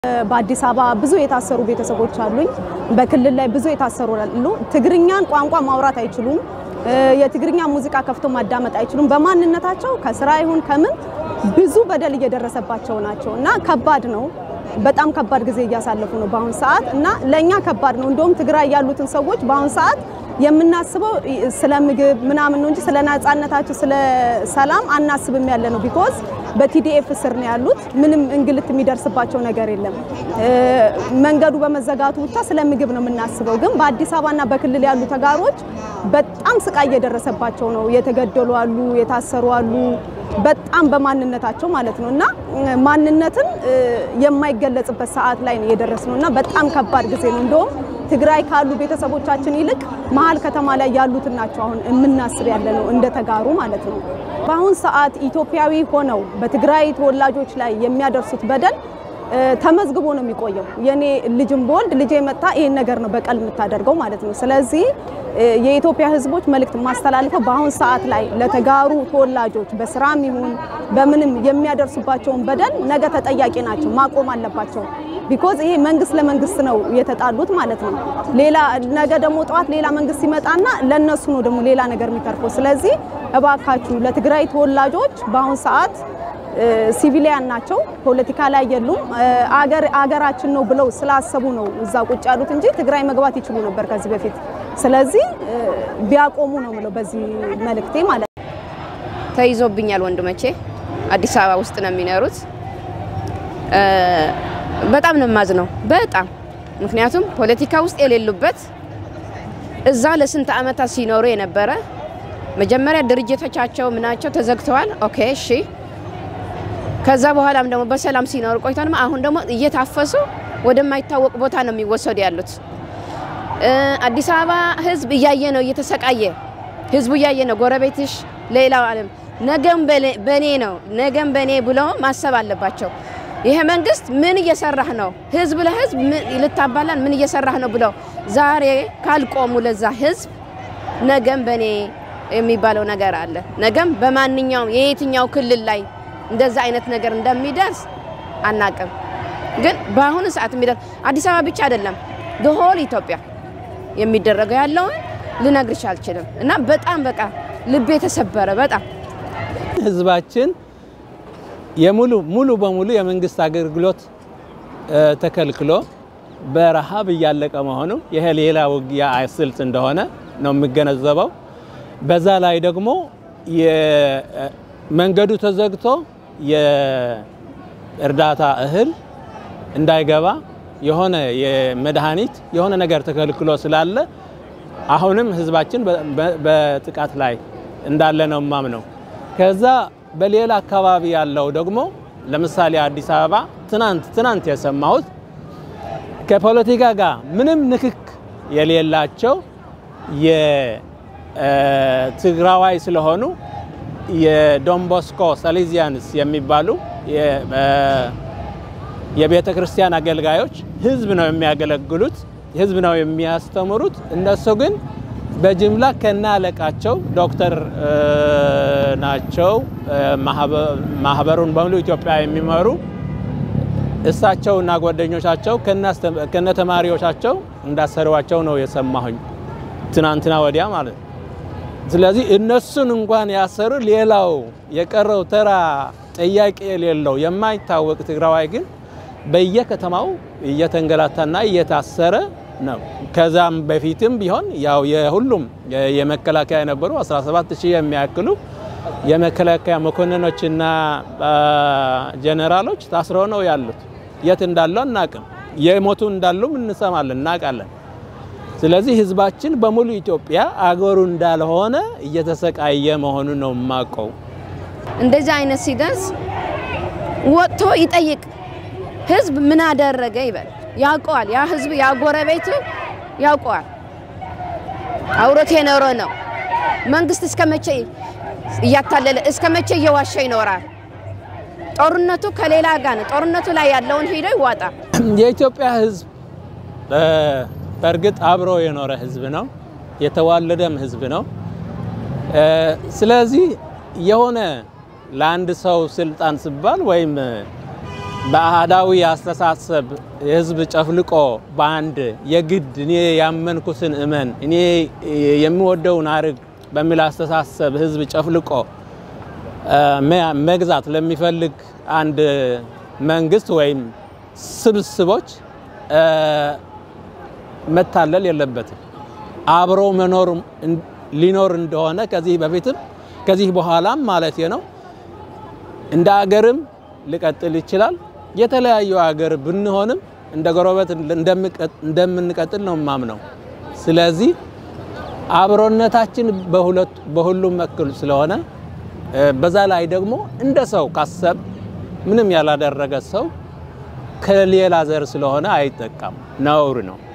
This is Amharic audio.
በአዲስ አበባ ብዙ የታሰሩ ቤተሰቦች አሉኝ። በክልል ላይ ብዙ የታሰሩ አሉ። ትግርኛን ቋንቋ ማውራት አይችሉም። የትግርኛ ሙዚቃ ከፍቶ ማዳመጥ አይችሉም። በማንነታቸው ከስራ ይሁን ከምን ብዙ በደል እየደረሰባቸው ናቸው እና ከባድ ነው። በጣም ከባድ ጊዜ እያሳለፉ ነው በአሁን ሰዓት እና ለእኛ ከባድ ነው። እንደውም ትግራይ ያሉትን ሰዎች በአሁን ሰዓት የምናስበው ስለ ምግብ ምናምን ነው እንጂ ስለ ነጻነታቸው ስለ ሰላም አናስብም ያለ ነው። ቢኮዝ በቲዲኤፍ ስር ነው ያሉት። ምንም እንግልት የሚደርስባቸው ነገር የለም። መንገዱ በመዘጋቱ ብቻ ስለ ምግብ ነው የምናስበው። ግን በአዲስ አበባና በክልል ያሉ ተጋሮች በጣም ስቃይ እየደረሰባቸው ነው። የተገደሉ አሉ፣ የታሰሩ አሉ። በጣም በማንነታቸው ማለት ነው እና ማንነትን የማይገለጽበት ሰዓት ላይ ነው የደረስነው እና በጣም ከባድ ጊዜ ነው። እንደውም ትግራይ ካሉ ቤተሰቦቻችን ይልቅ መሀል ከተማ ላይ ያሉትን ናቸው አሁን የምናስብ ያለ ነው እንደ ተጋሩ ማለት ነው። በአሁን ሰዓት ኢትዮጵያዊ ሆነው በትግራይ ተወላጆች ላይ የሚያደርሱት በደል ተመዝግቦ ነው የሚቆየው። የኔ ልጅም በወልድ ልጄ መጣ ይሄን ነገር ነው በቀል የምታደርገው ማለት ነው። ስለዚህ የኢትዮጵያ ሕዝቦች መልእክት ማስተላለፈው በአሁን ሰዓት ላይ ለተጋሩ ተወላጆች በስራም ይሁን በምንም የሚያደርሱባቸውን በደል ነገ ተጠያቂ ናቸው፣ ማቆም አለባቸው። ቢኮዝ ይሄ መንግስት ለመንግስት ነው የተጣሉት ማለት ነው። ሌላ ነገ ደግሞ ጠዋት ሌላ መንግስት ሲመጣና ለነሱ ነው ደግሞ ሌላ ነገር የሚተርፈው። ስለዚህ እባካችሁ ለትግራይ ተወላጆች በአሁን ሰዓት ሲቪሊያን ናቸው፣ ፖለቲካ ላይ የሉም። አገር አገራችን ነው ብለው ስላሰቡ ነው እዛ ቁጭ ያሉት እንጂ ትግራይ መግባት ይችሉ ነበር ከዚህ በፊት። ስለዚህ ቢያቆሙ ነው ምለው በዚህ መልእክቴ ማለት ነው። ተይዞብኛል ወንድሞቼ አዲስ አበባ ውስጥ ነው የሚኖሩት። በጣም ነው የማዝነው፣ በጣም ምክንያቱም ፖለቲካ ውስጥ የሌሉበት እዛ ለስንት ዓመታት ሲኖሩ የነበረ መጀመሪያ ድርጅቶቻቸው ምናቸው ተዘግተዋል። ኦኬ እሺ ከዛ በኋላም ደግሞ በሰላም ሲኖሩ ቆይተው ደግሞ አሁን ደግሞ እየታፈሱ ወደማይታወቅ ቦታ ነው የሚወሰዱ ያሉት። አዲስ አበባ ሕዝብ እያየ ነው እየተሰቃየ፣ ሕዝቡ እያየ ነው። ጎረቤትሽ፣ ሌላው ዓለም ነገም በኔ ነው ነገም በኔ ብሎ ማሰብ አለባቸው። ይሄ መንግስት ምን እየሰራህ ነው? ሕዝብ ለሕዝብ ልታባላን ምን እየሰራህ ነው ብለው ዛሬ ካልቆሙ ለዛ ሕዝብ ነገም በኔ የሚባለው ነገር አለ። ነገም በማንኛውም የየትኛው ክልል ላይ እንደዛ አይነት ነገር እንደሚደርስ አናቅም። ግን በአሁኑ ሰዓት የሚደርስ አዲስ አበባ ብቻ አይደለም ሆል ኢትዮጵያ የሚደረገው ያለውን ልነግርሽ አልችልም። እና በጣም በቃ ልቤ የተሰበረ በጣም ህዝባችን የሙሉ ሙሉ በሙሉ የመንግስት አገልግሎት ተከልክሎ በረሃብ እያለቀ መሆኑ ይሄ ሌላ ውጊያ ስልት እንደሆነ ነው የሚገነዘበው። በዛ ላይ ደግሞ መንገዱ ተዘግቶ የእርዳታ እህል እንዳይገባ የሆነ የመድኃኒት የሆነ ነገር ተከልክሎ ስላለ አሁንም ህዝባችን በጥቃት ላይ እንዳለ ነው የማምነው። ከዛ በሌላ አካባቢ ያለው ደግሞ ለምሳሌ አዲስ አበባ ትናንት ትናንት የሰማሁት ከፖለቲካ ጋር ምንም ንክክ የሌላቸው የትግራዋይ ስለሆኑ የዶንቦስኮ ሳሌዚያንስ የሚባሉ የቤተ ክርስቲያን አገልጋዮች ህዝብ ነው የሚያገለግሉት፣ ህዝብ ነው የሚያስተምሩት። እነሱ ግን በጅምላ ከነ አለቃቸው ዶክተር ናቸው፣ ማህበሩን በሙሉ ኢትዮጵያ የሚመሩ እሳቸውና ጓደኞቻቸው ከነ ተማሪዎቻቸው እንዳሰሯቸው ነው የሰማሁኝ ትናንትና ወዲያ ማለት ነው። ስለዚህ እነሱን እንኳን ያሰሩ፣ ሌላው የቀረው ተራ ጥያቄ የሌለው የማይታወቅ ትግራዋይ ግን በየከተማው እየተንገላታና እየታሰረ ነው። ከዛም በፊትም ቢሆን ያው የሁሉም የመከላከያ የነበሩ 17 ሺህ የሚያክሉ የመከላከያ መኮንኖችና ጀኔራሎች ታስረው ነው ያሉት። የት እንዳሉ አናቅም። የሞቱ እንዳሉም እንሰማለን፣ እናውቃለን። ስለዚህ ህዝባችን በሙሉ ኢትዮጵያ አገሩ እንዳልሆነ እየተሰቃየ መሆኑ ነው የማውቀው። እንደዚህ አይነት ሲደርስ ወጥቶ ይጠይቅ። ህዝብ ምን አደረገ ይበል። ያውቀዋል። ያ ህዝብ ያ ጎረቤቱ ያውቀዋል። አውሮት የኖረ ነው። መንግስት እስከ መቼ እያታለለ እስከ መቼ እየዋሸ ይኖራል? ጦርነቱ ከሌላ ጋር ነው። ጦርነቱ ላይ ያለውን ሄዶ ይዋጣ። የኢትዮጵያ ህዝብ በእርግጥ አብሮ የኖረ ህዝብ ነው፣ የተዋለደም ህዝብ ነው። ስለዚህ የሆነ ለአንድ ሰው ስልጣን ሲባል ወይም በአህዳዊ አስተሳሰብ የህዝብ ጨፍልቆ በአንድ የግድ እኔ ያመንኩትን እመን እኔ የምወደውን አርግ በሚል አስተሳሰብ ህዝብ ጨፍልቆ መግዛት ለሚፈልግ አንድ መንግስት ወይም ስብስቦች መታለል የለበትም። አብሮ መኖር ሊኖር እንደሆነ ከዚህ በፊትም ከዚህ በኋላም ማለት ነው እንደ አገርም ሊቀጥል ይችላል። የተለያዩ ሀገር ብንሆንም እንደ ጎረቤት እንደምንቀጥል ነው የማምነው። ስለዚህ አብሮነታችን በሁሉም እኩል ስለሆነ በዛ ላይ ደግሞ እንደ ሰው ካሰብ ምንም ያላደረገ ሰው ከሌላ ዘር ስለሆነ አይጠቃም፣ ነውር ነው።